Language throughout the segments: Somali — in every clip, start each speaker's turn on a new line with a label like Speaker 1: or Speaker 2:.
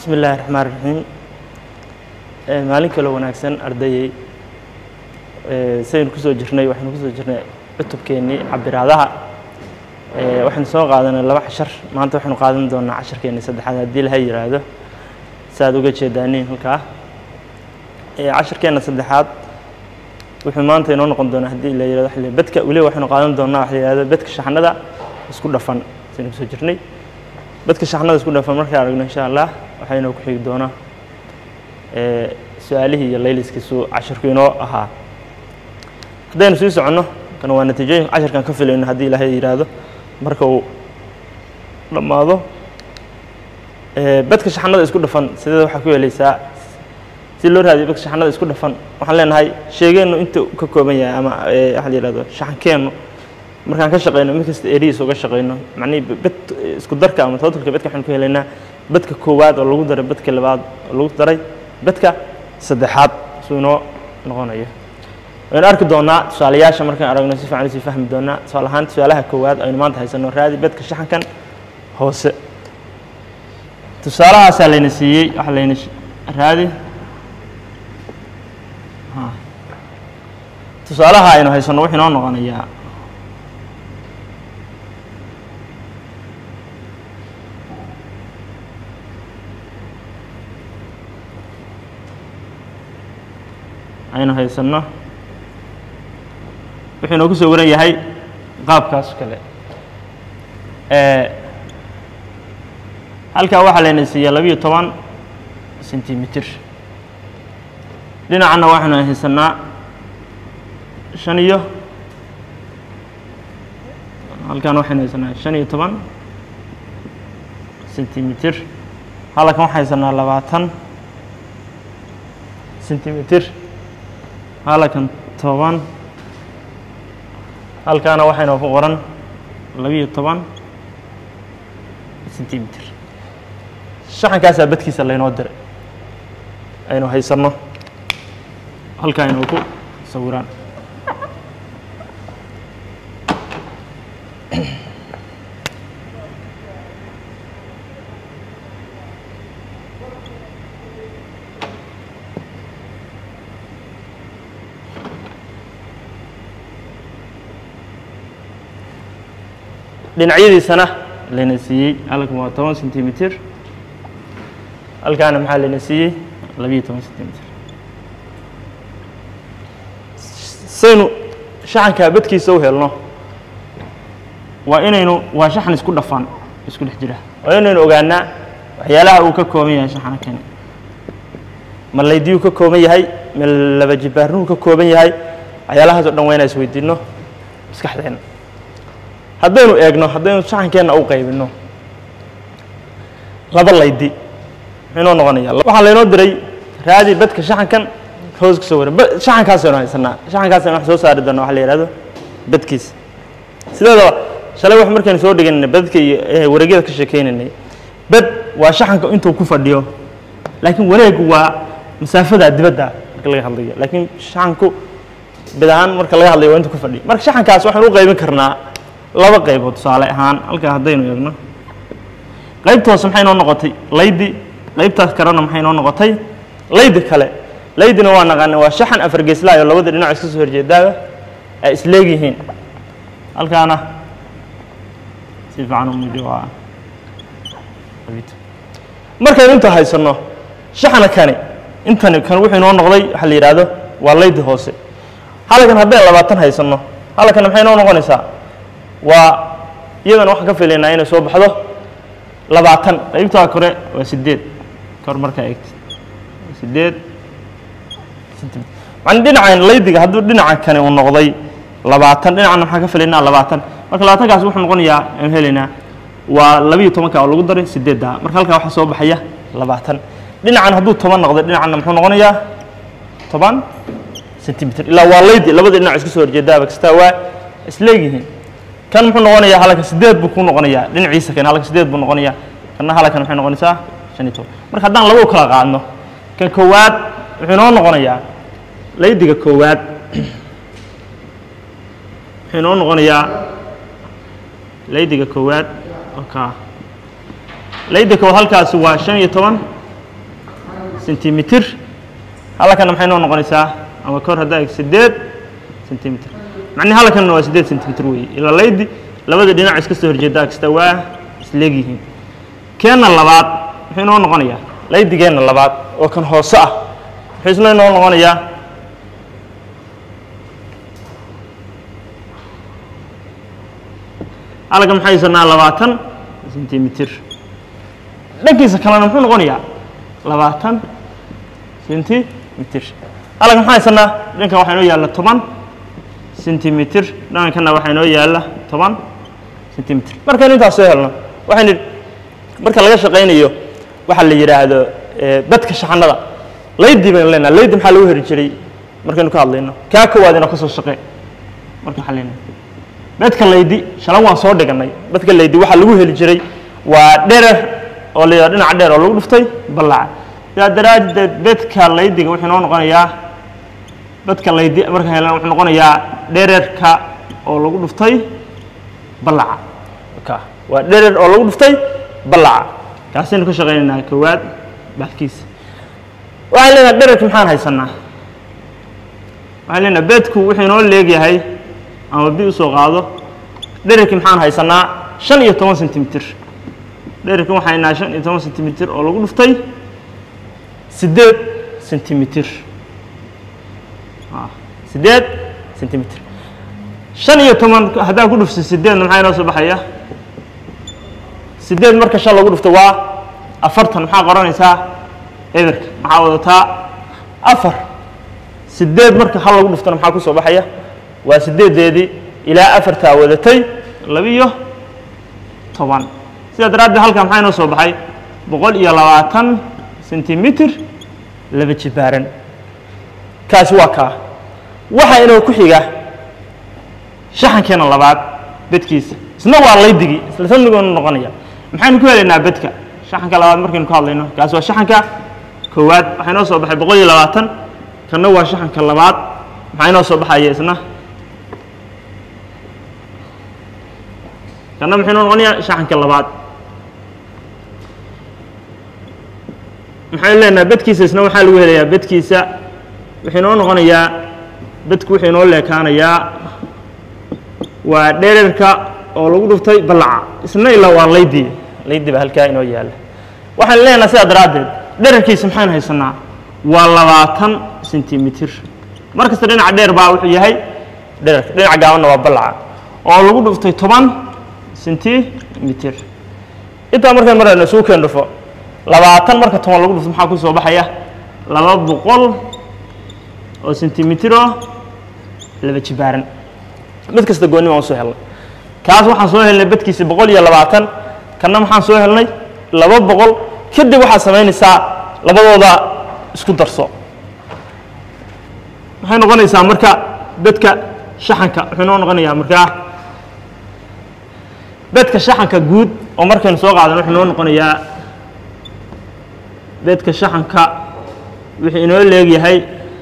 Speaker 1: bismi illaahi raxmaan raxiim maalin kaloo wanaagsan ardayey saynu kusoo jirnay waxaynu kusoo jirnay cutubkeennii cabiraadaha waxaynu soo qaadanay laba cashar maanta waxaynu qaadan doonaa casharkeennii saddexaad haddii laha yiraahdo si aad uga jeedaaniin halkaa casharkeenna saddexaad wuxuu maanta inoo noqon doonaa haddii la yirahdo waxa la bedka weliba waxaynu qaadan doonaa waxa la yihahdo bedka shaxnada isku dhafan saynu kusoo jirnay bedka shaxnada isku dhafan markaan aragno insha allah waxaa inoo ku xigi doonaa su-aalihii iyo layliskiisu casharku inoo ahaa haddaynu sii soconno kan waa natiijooyinka casharkan ka filayno haddii ilaahay yidhaahdo marka uu dhammaado bedka shaxnada isku dhafan sideeda waxaa ku helaysaa si loo raadiyo bedka shaxnada isku dhafan waxaan leenahay sheegeennu inta ka kooban yahay ama waxa la yihahdo shaxankeennu markaan ka shaqeyno mid kasta erihiisa uga shaqeyno macnihii bed isku darka ama totalka bedka waxaan ku helaynaa bedka koowaad oo lagu daray bedka labaad oo lagu daray bedka saddexaad suu inoo noqonayo waynu arki doonaa tusaalayaasha markaan aragno si fiican usii fahmi doonaa tusaale ahaan tusaalaha koowaad aynu maanta haysano raadi bedka shaxankan hoose tusaalahaasaa layna siiyey waxa layna raadi tusaalaha aynu haysano wuxuu inoo noqonayaa aynu haysanno wuxuu inoo ku soo waran yahay qaabkaas kale halkaa waxaa layna siiya labiyo toban sentimitir dhinacanna waxaynu haysanaa shan iyo halkaan waxaynu haysanaa shan iyo toban sentimitir halkan waxaan haysanaa labaatan sentimitir halkan toban halkaana waxaynoo ku qoran labiyo toban sentimitir shaxankaasaa bedkiisa laynoo diray aynu haysanno halkaa aynuu ku sawiraan dhinacyadiisana layna siiyey halkan waa toban sentimitir halkaana maxaa layna siiyey labiyo toban sentimitir saynu shaxankaa bedkiisa u helno waa inaynu waa shaxan isku dhafan isku dhex jira waa inaynu ogaanaa waxyaalaha uu ka kooban yahay shaxankani ma laydiyuu ka kooban yahay ma laba jibaarnuhu ka kooban yahay waxyaalahaas o dhan waa inaan isweydiinno maskaxdeenna haddaynu eegno haddaynu shaxankeenna u qaybinno laba laydi muxuu inoo noqonaya waxaa laynoo diray raadi bedka shaxankan hoos kusoo waran shaxankaasaynu haysanaa shaxankaasaynu wax soo saari doona waxa la yihahdo bedkiisa sideedaba shalay wax markaynu soo dhiganay bedka iyo wareegyada ka sheekeynaynay bed waa shaxanka intuu ku fadhiyo laakiin wareegu waa masaafada dibadda marka laga hadlayo laakiin shaxanku bed ahaan marka laga hadlayo waa intuu ku fadhiyo marka shaxankaas waxaynu u qaybin karnaa laba qaybood tusaale ahaan halkaa haddaynu eegno qaybta hoose maxay noo noqotay laydi qaybtaas kalena maxay noo noqotay laydi kale laydina waa naqaana waa shaxan afar geeslaayo labada dhinac iska soo horjeedaaba ay isleegyihiin halkaana si fiican u muujiyo waa markaynu inta haysanno shaxna kani intani kan wuxuu inoo noqday waxaa la yidhaahdo waa laydi hoose halkan haddaynu labaatan haysanno halkana maxay noo noqonaysaa waa iyadana waxaan ka filaynaa inay soo baxdo labaatan qaybtaa kore waa sideed kor markaa eegtid sideed centimitr man dhinacan laydiga hadduu dhinaca kani uu noqday labaatan dhinacana maxaan ka filaynaa labaatan marka labaatankaas wuxuu noqonayaa aan helaynaa waa labiyo tobanka oo lagu daray sideedda marka halkaa waxaa soo baxaya labaatan dhinacan hadduu toban noqday dhinacanna muxuu noqonayaa toban centimitr ilaa waa laydi labada dhinac iska soo horjeedaaba kastaa waa isleegyihiin kan muxuu noqonayaa halkan sideed buu ku noqonayaa dhinaciisa kan halkan sideed buu noqonayaa kanna halkan maxay noqonaysaa shan iyo toban marka haddaan laba u kala qaadno kan koowaad wuxuu inoo noqonayaa laydiga koowaad wuxuu inoo noqonayaa laydiga koowaad oka layda koowaad halkaasi waa shan iyo toban sentimitir halakana maxay noo noqonaysaa ama kor haddaa eg siddeed sentimitir macnihi halkanna waa siddeed sentimitir weeye ilaa laydi labada dhinac iska soo horjeedaa kasta waa isleegyihiin keenna labaad muxuu inoo noqonayaa laydigeenna labaad oo kan hoose ah muxuu isna inoo noqonayaa halka maxaa haysanaa labaatan sentimitir dhankiisa kalena muxuu noqonayaa labaatan sentimitir halka maxaa haysanaa dhankan waxaa inoo yaalla toban sentimitir dhankanna waxaa inoo yaalla toban sentimitir markaynu intaas soo helno waxaynu marka laga shaqaynayo waxaa la yidhaahdo badka shaxanada laydi baynu leenaha laydi maxaa lagu heri jiray markaynu ka hadlayno kaa koowaad inoo ka soo shaqee marka waxaa leenahay bedka laydi shalan waan soo dhiganay bedka laydi waxaa lagu heli jiray waa dherer oo la dhinaca dheer oo lagu dhuftay ballaca sidaa daraaddeed bedka laydiga wuxuu noo noqonayaa bedka laydi marka helan wuxuu noqonayaa dhererka oo lagu dhuftay ballaca ka waa dherer oo lagu dhuftay ballaca kaasaynu ka shaqaynaynaa koowaad baxkiisa waxaan leenahay dhererka maxaan haysanaa waxaan leenahay bedku wuxuu inoo leegyahay ama bi usoo qaado dhererkii maxaan haysanaa shan iyo toban sentimitir dhererkan waxaan haynaa shan iyo toban sentimitir oo lagu dhuftay siddeed sentimitir siddeed sentimitir shan iyo toban haddaa ku dhufto sideedna maxaa inoo soo baxaya siddeed marka shan lagu dhufto waa afartan maxaa qoranaysaa eberka maxaa wadataa afar siddeed marka hal lagu dhuftona maxaa ku soo baxaya waa siddeedeedii ilaa afartaa wadatay labiyo toban sidaa daraaddeed halkan maxaa inoo soo baxay boqol iyo labaatan sentimitir laba jibaaran kaasi waa kaa waxaa inoo ku xiga shaxankeena labaad bedkiisa isna waa laydigii isla samnigoonu noqonaya maxaynu ku helaynaa bedka shaxanka labaad markaynu ka hadlayno kaasi waa shaxanka koowaad waxaa inoo soo baxay boqol iyo labaatan kanna waa shaxanka labaad maxaa inoo soo baxaya isna kanna muxuu inoo noqonayaa shaxanka labaad maxaynu leenahay bedkiisa isna waxaa lagu helayaa bedkiisa wuxuu inoo noqonayaa bedku wuxuu inoo leekaanayaa waa dhererka oo lagu dhuftay ballaca isna ilaa waa laydi laydi baa halkaa inoo yaalla waxaan leenahay sidaa daraaddeed dhererkiisa maxaynu haysanaa waa labaatan sentimitir mar kasta dhinaca dheer baa wuxuu yahay dhererka dhinaca gaabanna waa ballaca oo lagu dhuftay toban sentimitir intaa markaan marayno isugu keen dhufo labaatan marka toban lagu dhufto maxaa ku soo baxaya laba boqol oo sentimitiroo laba jibaaran mid kasta goonni baan usoo helnay kaas waxaan soo helnay bedkiisa boqol iyo labaatan kanna maxaan soo helnay laba boqol kadib waxaad samaynaysaa labadooda isku darso waxay noqonaysaa marka bedka shaxanka wuxuu noo noqonayaa markaa bedka shaxanka guud oo markaynu soo qaadan wuxuu noo noqonayaa bedka shaxanka wuxuu inoo leegyahay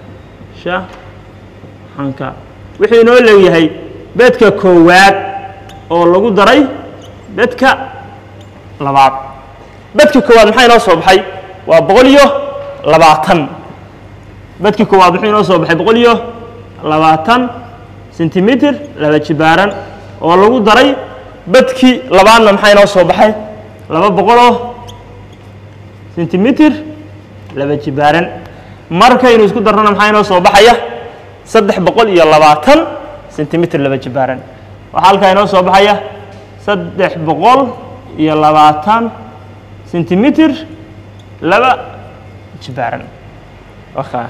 Speaker 1: shaxanka wuxuu inoo leegyahay bedka koowaad oo lagu daray bedka labaad bedka koowaad maxaa inoo soo baxay waa boqol iyo labaatan bedka koowaad muxuu inoo soo baxay boqol iyo labaatan sentimitir laba jibaaran oo lagu daray bedkii labaadna maxaa inoo soo baxay laba boqoloo sentimitir laba jibaaran markaynu isku darnana maxaa inoo soo baxaya saddex boqol iyo labaatan sentimitir laba jibaaran waxaa halkaa inoo soo baxaya saddex boqol iyo labaatan sentimitir laba jibaaran wakaa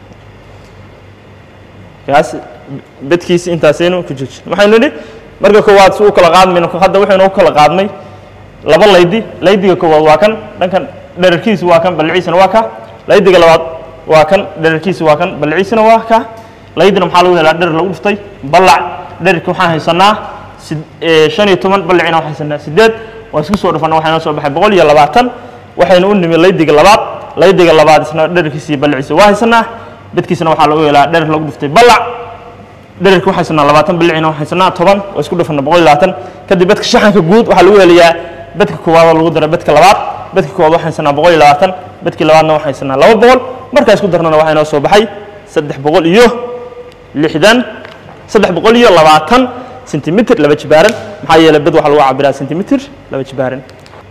Speaker 1: kaas bedkiisi intaasaynu ku joojin waxaynu nidhi marka koowaad si u kala qaadmayno hadda waxaynu u kala qaadnay laba laydi laydiga koowaad waa kan dhankan dherarkiisu waa kan balliciisana waa ka laydiga labaad waa kan dherarkiisu waa kan balliciisana waa ka laydina maxaa lagu helaa dherer lagu dhuftay ballac dhererki waxaan haysanaa shan iyo toban ballacina waxaan haysanaa sideed waa isku soo dhufana waxaa inoo soo baxay boqol iyo labaatan waxaynu u nimi laydiga labaad laydiga labaad isna dhererkiisa iyo balliciisa waa haysanaa bedkiisana waxaa lagu helaa dherer lagu dhuftay ballac dhererki waxaa haysanaa labaatan ballicina waxaa haysanaa toban waa isku dhufana boqol iyo labaatan kadib bedka shaxanka guud waxaa lagu helayaa bedka koowaad oo lagu daray bedka labaad bedka koowaad waxaa haysanaa boqol iyo labaatan bedkii labaadna waxaan haysanaa laba boqol markaa isku darnana waxaa inoo soo baxay saddex boqol iyo lixdan saddex boqol iyo labaatan sentimitir laba jibaaran maxaa yeelay bed waxaa lagu cabiraa sentimitir laba jibaaran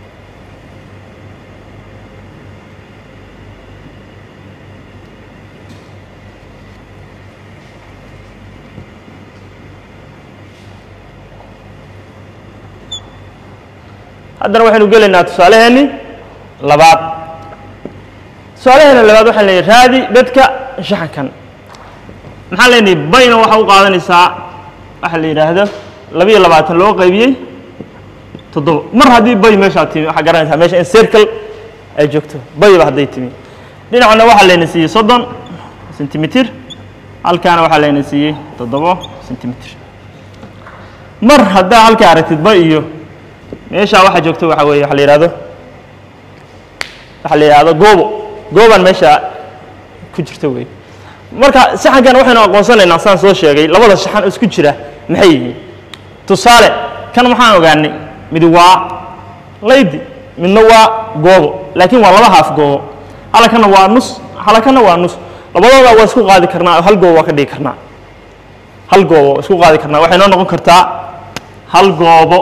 Speaker 1: haddana waxaynu gelaynaa tusaaleheenni labaad tusaalaheena labaad waxaan leeyahay raadi bedka shaxankan maxaan leenahay bayna waxaa u qaadanaysaa waxa la yidhaahdo labiyo labaatan loo qaybiyey toddoba mar haddii bay meeshaa timi waxaa garanaysaa meesha in circle ay joogto bayba hadday timi dhinacna waxaa layna siiyey soddon sentimitir halkaana waxaa layna siiyey toddobo sentimitir mar haddaa halkaa aragtid bay iyo meeshaa waxaa joogto waxaa weeye waxa la yidhahdo waxaa la yidhahdo goobo goobaan meesha ku jirta weeye marka saxankan waxaynu aqoonsanaynaa saan soo sheegay labada shaxan oo isku jira maxay yihiin tusaale kan waxaan ogaanay mid waa laydi midna waa goobo laakiin waa laba haaf goobo halakana waa nus halakana waa nus labadooda waa isku qaadi karnaa oo hal goobo waa ka dhigi karnaa hal goobo waa isku qaadi karnaa waxay noo noqon kartaa hal goobo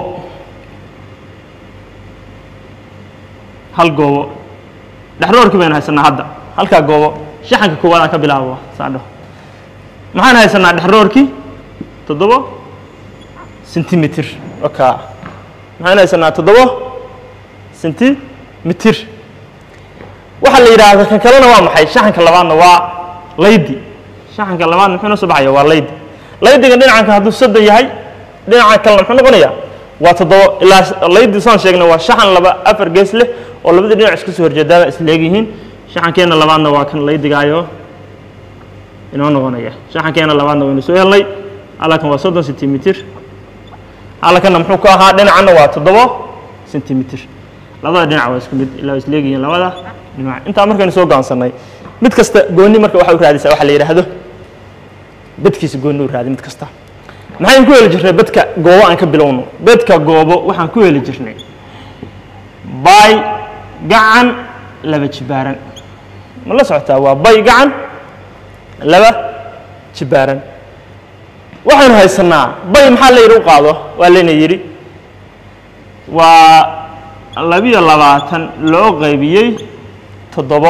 Speaker 1: hal goobo dhexroorkii baynu haysanaa hadda halkaa goobo shaxanka koowaad aan ka bilaabo saadho maxaan haysanaa dhexroorkii toddobo sentimitir oka maxaan haysanaa toddobo sentimitir waxaa la yidhaahda kan kalena waa maxay shaxanka labaadna waa laydi shaxanka labaadna muxuu noo soo baxaya waa laydi laydiga dhinacanka hadduu soddon yahay dhinacan kalena muxuu noqonayaa waa toddobo ilaa laydi saan sheegnay waa shaxan laba afar gees leh oo labadii dhinac isku soo horjeedaaba is leegyihiin shaxankeenna labaadna waa kan laydigaayo inoo noqonaya shaxankeenna labaadna waynu soo helnay halkan waa soddon sentimitir halkanna muxuu ku ahaa dhinacanna waa toddobo sentimitir labada dhinac waa isku mid ilaa is leegyihiin labada dhinac intaa markaynu soo gaansanay mid kasta goonni marka waxay u raadisaa waxa la yidhaahdo bedkiisa goonni u raadi mid kasta maxaynu ku heli jirnay bedka goobo aan ka bilowno bedka goobo waxaan ku heli jirnay bay gacan laba jibaaran ma la socotaa waa bay gacan laba jibaaran waxaynu haysanaa bay maxaa la yidhi u qaado waa layna yidhi waa labiyo labaatan loo qaybiyey toddobo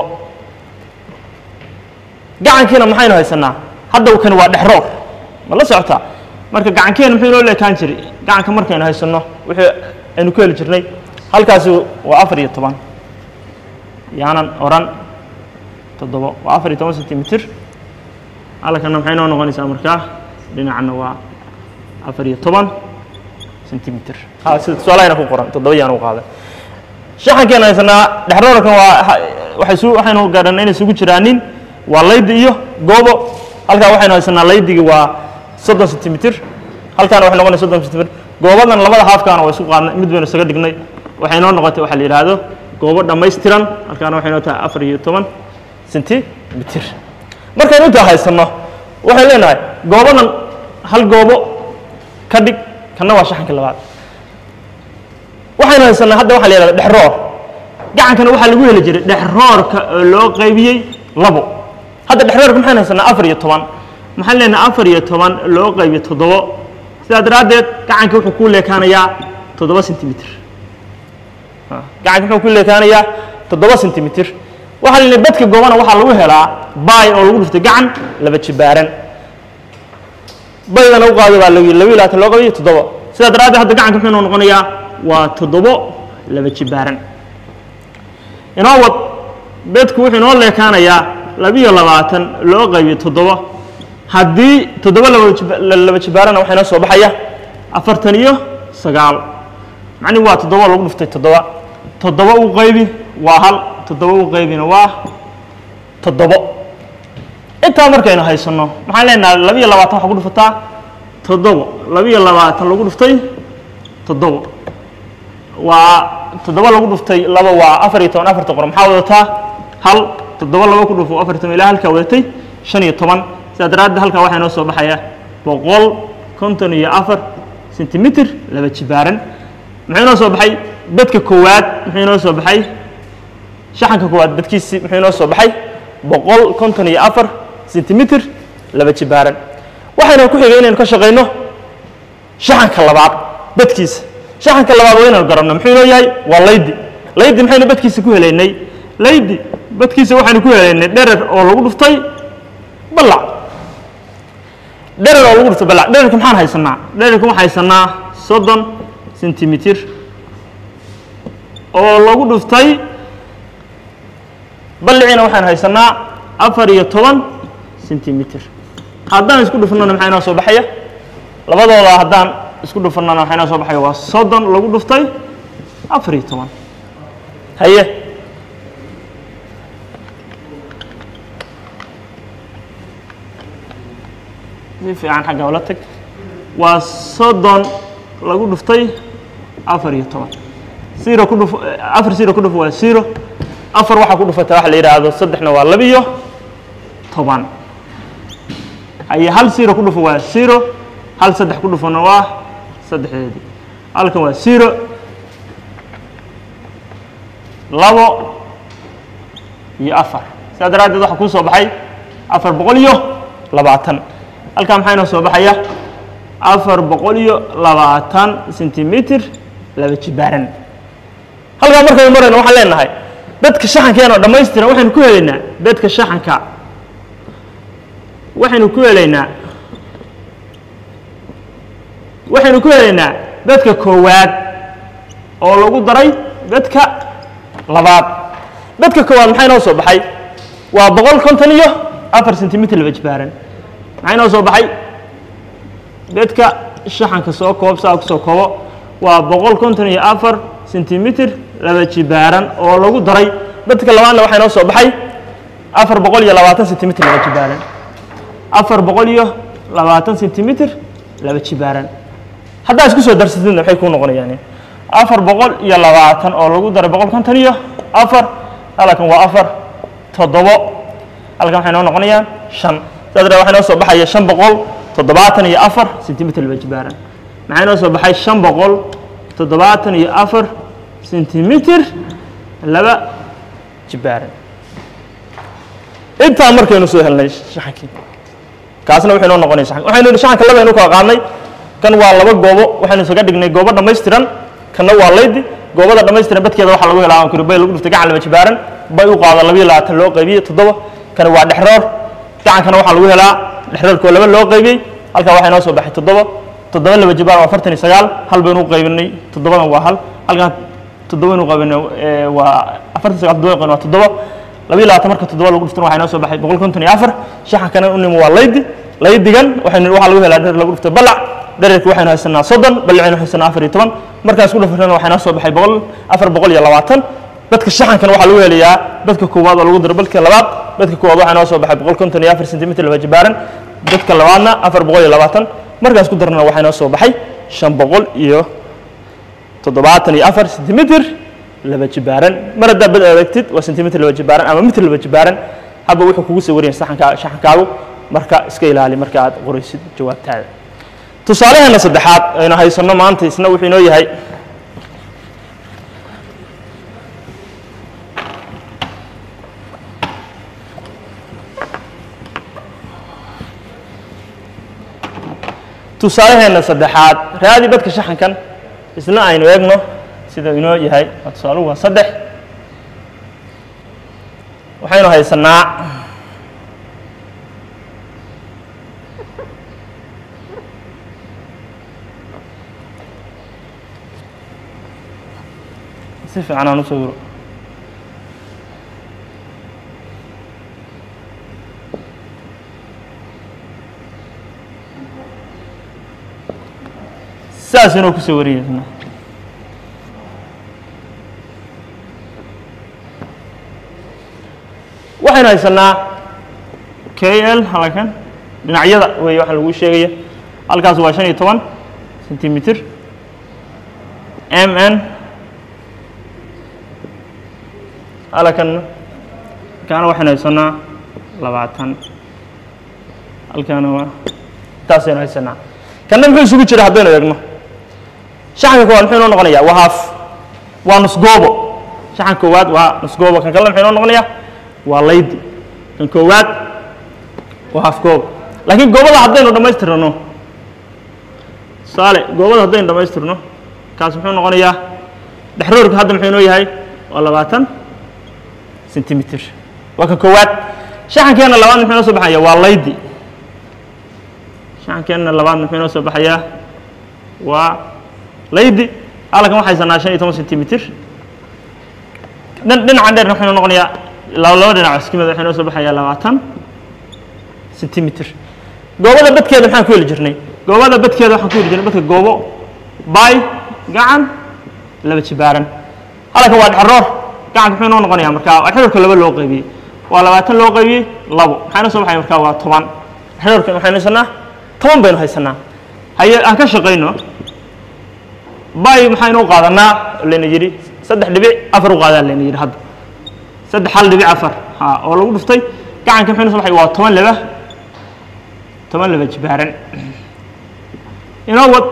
Speaker 1: gacankiina maxaynu haysanaa hadda kani waa dhexroor ma la socotaa marka gacankeena muxuu inoo leekaan jiray gacanka markaynu haysanno wixii aynu ku heli jirnay halkaasi waa afar iyo toban yaanan oran toddobo waa afar iyo toban sentimitir halkana maxay noo noqonaysaa markaa dhinacna waa afar iyo toban sentimitir ha sida tusaalahayna ku qoran toddoba yaan u qaaday shaxankeena haysanaa dhexroorkan waa waxay su waxaynu garanay inay isugu jiraanin waa laydi iyo goobo halkaa waxaynu haysanaa laydigii waa soddon sentimitir halkaana waxay noqonaysa soddon sentimitir goobadan labada haafkaana waa isku qaadnay mid baynu isaga dhignay waxay noo noqotay waxaa la yidhaahdo goobo dhammaystiran halkaana waxay noo tahay afar iyo toban sentimitir markaynu intaa haysanno waxay leenahay goobadan hal goobo ka dhig kanna waa shaxanka labaad waxaynu haysanaa hadda waxaa la yidhahda dhexroor gacankana waxaa lagu heli jiray dhexroorka oo loo qaybiyey labo hadda dhexroorka maxaynu haysanaa afar iyo toban maxaan leenahay afar iyo toban loo qaybiyo toddobo sidaa daraaddeed gacanka wuxuu ku leekaanayaa toddoba sentimitir gacanka wuxuu ku leekaanayaa toddoba sentimitir waxaa la yidhi badka goobana waxaa lagu helaa baay oo lagu dhuftay gacan laba jibaaran baydana u qaado baa lagu yidhi laba iyo labaatan loo qabiyo toddoba sidaa daraaddeed hadda gacanka muxuu noo noqonayaa waa toddobo laba jibaaran inoo wad bedku wuxuu inoo leekaanayaa labiyo labaatan loo qaybiyo toddoba haddii toddoba laba jibaarana waxaa inoo soo baxaya afartan iyo sagaal macnihi waa toddoba lagu dhuftay toddoba toddoba u qaybi waa hal toddoba u qaybina waa toddobo intaa markaynu haysanno maxaan leenahay labiyo labaatan waxaa ku dhufataa toddobo labiyo labaatan lagu dhuftay toddobo waa toddoba lagu dhuftay laba waa afar iyo toban afarta qor maxaa wadataa hal toddoba laba ku dhufo afar iyo toban ilaa halkaa wadatay shan iyo toban sidaa daraaddeed halkaa waxaa inoo soo baxaya boqol konton iyo afar sentimitir laba jibaaran muxuu inoo soo baxay bedka koowaad muxuu inoo soo baxay shaxanka koowaad badkiisi muxuu inoo soo baxay boqol konton iyo afar sentimitir laba jibaaran waxayna ku xigay inaynu ka shaqayno shaxanka labaad badkiisa shaxanka labaad waa inaynu garanno muxuu inoo yahay waa laydi laydi maxaynu badkiisa ku helaynay laydi badkiisa waxaynu ku helaynay dherer oo lagu dhuftay ballac dherer oo lagu dhuftay ballac dhererka maxaan haysanaa dhererka waxaan haysanaa soddon sentimitir oo lagu dhuftay balliciina waxaan haysanaa afar iyo toban sentimitir haddaan isku dhufnana maxaa inoo soo baxaya labadooda haddaan isku dhufnana waxaa inoo soo baxaya waa soddon lagu dhuftay afar iyo toban haye si fiican xagga ula tag waa soddon lagu dhuftay afar iyo toban zero ku dhuf afar zero ku dhuf waa zero afar waxaa ku dhufata waxa la yidhaahdo saddexna waa labiyo toban haye hal zero ku dhufo waa zero hal saddex ku dhufona waa saddexdeedii halkan waa zero labo iyo afar sidaa daraaddeed waxaa kuu soo baxay afar boqol iyo labaatan halkan maxaa inoo soo baxaya afar boqol iyo labaatan sentimitir laba jibaaran halkaa markaynu marayno waxaan leenahay dadka shaxankeenoo dhammaystiran waxaynu ku helaynaa dadka shaxanka waxaynu ku helaynaa waxaynu ku helaynaa dadka koowaad oo lagu daray dadka labaad dadka koowaad maxaa inoo soo baxay waa boqol konton iyo afar sentimitir laba jibaaran maxaa inoo soo baxay dadka shaxanka soo koob saa kusoo koobo waa boqol konton iyo afar sentimitir laba jibaaran oo lagu daray dadka labaadna waxaa inoo soo baxay afar boqol iyo labaatan sentimitir laba jibaaran afar boqol iyo labaatan sentimitir laba jibaaran haddaa isku soo darsatidna maxay kuu noqonayaan afar boqol iyo labaatan oo lagu daray boqol konton iyo afar halkan waa afar toddobo halkan waxay noo noqonayaan shan sidaa daree waxaa inoo soo baxaya shan boqol toddobaatan iyo afar sentimitir laba jibaaran maxaa inoo soo baxay shan boqol toddobaatan iyo afar sentimitir laba jibaaran intaa markaynu soo helnay shaxankii kaasna wuxuu inoo noqonaya shaxan waxaynu yidhi shaxanka laba aynu kala qaadnay kan waa laba goobo waxaynu isaga dhignay goobo dhammaystiran kanna waa laydi goobada dhammaystiran badkeeda waxaa lagu helaa ankuri bay lagu dhuftay gacan laba jibaaran bay u qaada labiyo labaatan loo qaybiyey toddoba kani waa dhexroor gacankana waxaa lagu helaa dhexroorkoo laba loo qaybiyey halkaa waxaa inoo soo baxay toddoba toddoba laba jibaaran waa afartan iyo sagaal hal baynu u qaybinay toddobadan waa hal halkan toddoba baynu u qaybinay waa afartan sagaal toddoba qaybin waa toddoba labiyo labaatan marka toddoba lagu dhuftana waxaa inoo soo baxay boqol konton iyo afar shaxankana u nimo waa laydi laydigan waxaynu waxaa lagu helaa dherer lagu dhuftay balac dhererka waxaynu haysanaa soddon ballicaynu haysanaa afar iyo toban markaan isku dhufrana waxaa inoo soo baxay boqol afar boqol iyo labaatan dadka shaxankana waxaa lagu helayaa dadka koowaad oo lagu daro balka labaad dadka koowaad waxaa inoo soo baxay boqol konton iyo afar sentimitir laba jibaaran dadka labaadna afar boqol iyo labaatan markaan isku darnana waxaa inoo soo baxay shan boqol iyo toddobaatan iyo afar sentimitir laba jibaaran mar haddaa bad adagtid waa sentimitir laba jibaaran ama mitir laba jibaaran haba wuxuu kugu soo wariyay saxankaa shaxankaagu marka iska ilaali marka aad qoraysid jawaabtaada tusaalaheena saddexaad aynu haysanno maanta isna wuxuu inoo yahay tusaalaheena saddexaad raadi badka shaxankan isna aynu eegno sida inoo yahay tusaaluhu waa saddex waxaynu haysanaa si fiican aan u sawiro saas inuu ku soo wariyay isna waxaynu haysanaa k l halkan dhinacyada wey waxa lagu sheegaya halkaas waa shan iyo toban sentimitir m n halkan halkaana waxaynu haysanaa labaatan halkaana waa taasaynu haysanaa kanna muxuu isugu jira haddaynu eegno shaxanka koowaad muxuu inoo noqonayaa waa haaf waa nus goobo shaxan koowaad waa nusgoobo kan kalena maxay noo noqonayaa waa laydi kan koowaad waa hafgoob laakiin goobada haddaynu dhammaystirno tusaale goobada haddaynu dhammaystirno kaas muxuu noqonayaa dhexroorka hadda muxuu inoo yahay waa labaatan sentimitir waa kan koowaad shaxankeenna labaad muxuu inoo soo baxaya waa laydi shaxankeenna labaad muxuu inoo soo baxayaa waa laydi halkan waxay sanaa shan iyo toban sentimitir dhinacan dheerna wuxuu inoo noqonayaa laba laba dhinac iskimida wuxuu inoo soo baxayaa labaatan sentimitir goobada badkeeda maxaan ku heli jirnay goobada badkeeda waxaan ku heli jirnay badka goobo bay gacan laba jibaaran halkan waa dhexroor gacanka muxuu inoo noqonayaa markaa dhexroorka laba loo qaybiyey waa labaatan loo qaybiyey labo maxaa inoo soo baxaya markaa waa toban dhexroorka waxaynu haysanaa toban baynu haysanaa haye aan ka shaqayno bay maxaynu u qaadanaa layna yidhi saddex dhibic afar u qaadaa layna yidhi hadda saddex hal dhibic afar ha oo lagu dhuftay gacanka maxay noo soo baxay waa toban laba toban laba jibaaran inoo wad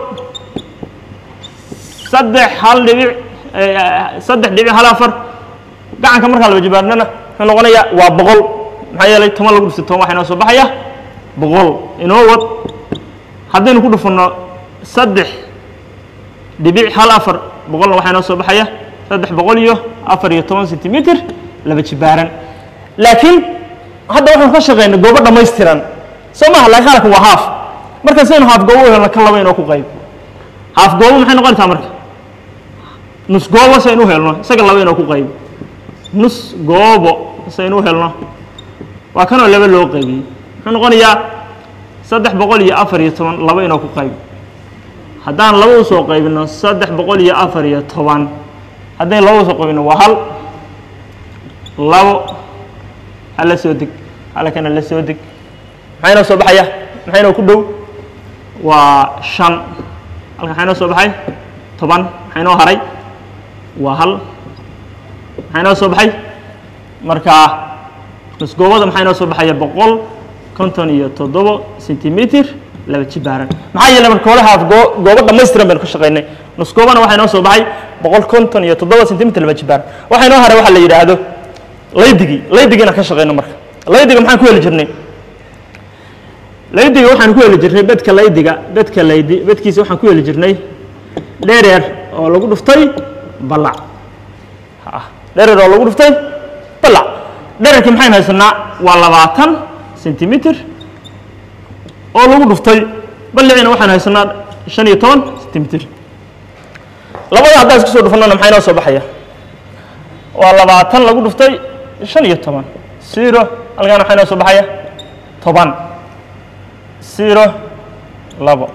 Speaker 1: saddex hal dhibic saddex dhibic hal afar gacanka markaa laba jibaarnana wuxuu noqonayaa waa boqol maxaa yeelay toban lagu dhuftay toban waxaa inoo soo baxaya boqol inoo wad haddaynu ku dhufanno saddex dhibic hal afar boqolna waxaa inoo soo baxaya saddex boqol iyo afar iyo toban sentimitir laba jibaaran laakiin hadda waxaan ka shaqaynay goobo dhammaystiran soo maaha laakiin halkan waa haaf marka saynu haaf goobo u helno kan laba inoo ku qayb haaf goobo maxay noqonaysaa marka nus goobo saynu u helno isaga laba inoo ku qayb nus goobo saynu u helno waa kanoo laba loo qaybiyey muxuu noqonayaa saddex boqol iyo afar iyo toban laba inoo ku qayb haddaan laba usoo qaybino saddex boqol iyo afar iyo toban haddayn laba usoo qaybino waa hal labo hala soo deg halkana la soo deg maxaa inoo soo baxaya maxaa inoo ku dhow waa shan halkan maxaa inoo soo baxay toban maxaa inoo haray waa hal maxaa inoo soo baxay markaa nusgoobada maxaa inoo soo baxaya boqol konton iyo toddobo sentimitir laba jibaaran maxaa yeelay marka hore haaf goo goobo dhammaystiran baynu ka shaqaynay nusgoobana waxaa inoo soo baxay boqol konton iyo toddoba sentimitir laba jibaaran waxaa inoo haray waxaa la yidhaahdo laydigii laydigiina ka shaqayno marka laydiga maxaan ku heli jirnay laydiga waxaan ku heli jirnay bedka laydiga bedka laydi bedkiisa waxaan ku heli jirnay dheereer oo lagu dhuftay ballac dheereer oo lagu dhuftay ballac dhererkii maxaynu haysanaa waa labaatan sentimitir oo lagu dhuftay balliciina waxaan haysanaa shan iyo toban sentimitir labada haddaan isku soo dhufannona maxaa inoo soo baxaya waa labaatan lagu dhuftay shan iyo toban zero halkaan waxaa inoo soo baxaya toban zero labo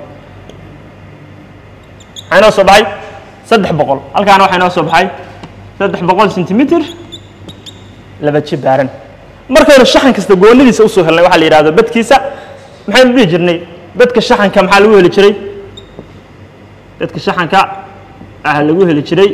Speaker 1: maxaa inoo soo baxay saddex boqol halkaana waxaa inoo soo baxay saddex boqol sentimitir laba jibaaran markaynu shaxan kasta goonidiisa usoo helnay waxaa la yidhahdo bedkiisa maxaynu dhihi jirnay bedka shaxanka maxaa lagu heli jiray bedka shaxanka ah lagu heli jiray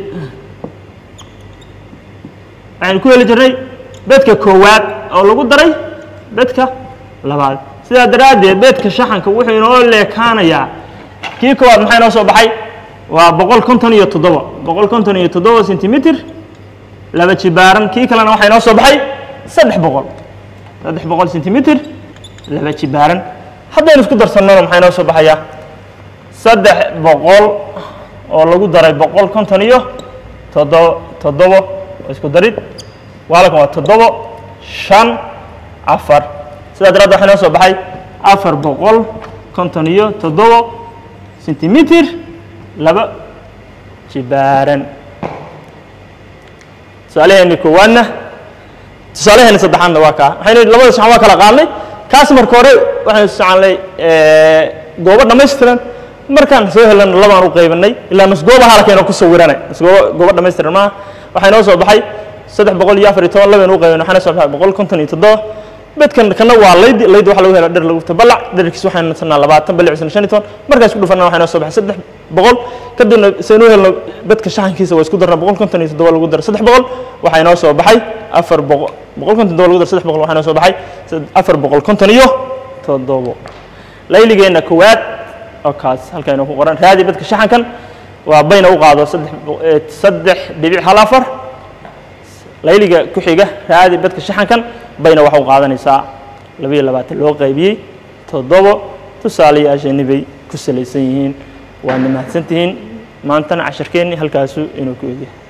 Speaker 1: waxaynu ku heli jirnay bedka koowaad oo lagu daray bedka labaad sidaa daraaddeed bedka shaxanka wuxuu inoo leekaanayaa kii koowaad maxaa inoo soo baxay waa boqol konton iyo toddoba boqol konton iyo toddoba sentimitir laba jibaaran kii kalena waxaa inoo soo baxay saddex boqol saddex boqol sentimitir laba jibaaran haddaynu isku darsannona maxaa inoo soo baxayaa saddex boqol oo lagu daray boqol konton iyo toddobo toddobo oo isku darid waalkan waa toddobo shan afar sidaa daraaddeed waxaa inoo soo baxay afar boqol konton iyo toddobo sentimitir laba jibaaran tusaalaheeni koowaadna tusaalaheeni saddexaadna waa kaa waxaynu labada saxan waa kala qaadnay kaas marka hore waxaynu soconay goobo dhammaystiran markaan soo helana labaan u qaybanay ilaa nusgooba halkaynu ku sawiranay nusgoobo goobo dhammaystiran maaha waxaa inoo soo baxay saddex boqol iyo afar iyo toban labaynu u qaybanay waxaana soo baxay boqol konton iyo toddoba bedkan kana waa laydi laydi waxa lagu hela dher lagu fita balac dherkiis waxaynu nasanaa labaatan balicisna shan iyo toban markaas ku dhufana waxaa inoo soo baxay saddex boqol kadibna saynu helno bedka shaxankiisa waa isku darna boqol konton iyo toddoba lagu dara saddex boqol waxaa inoo soo baxay afar boqol boqol konton toddoba lagu dara saddex boqol waxaa inoo soo baxay afar boqol konton iyo toddobo layligeenna koowaad oo kaas halkaa inoo ku qoran raadi bedka shaxankan waa bayna u qaado saddex saddex dhibic hal afar layliga ku xiga raadi badka shaxankan bayna waxa u qaadanaysaa labayo labaatan loo qaybiyey toddobo tusaalayaashani bay ku salaysan yihiin waadna mahadsantihiin maantana casharkeenni halkaasu inuu ku egyahay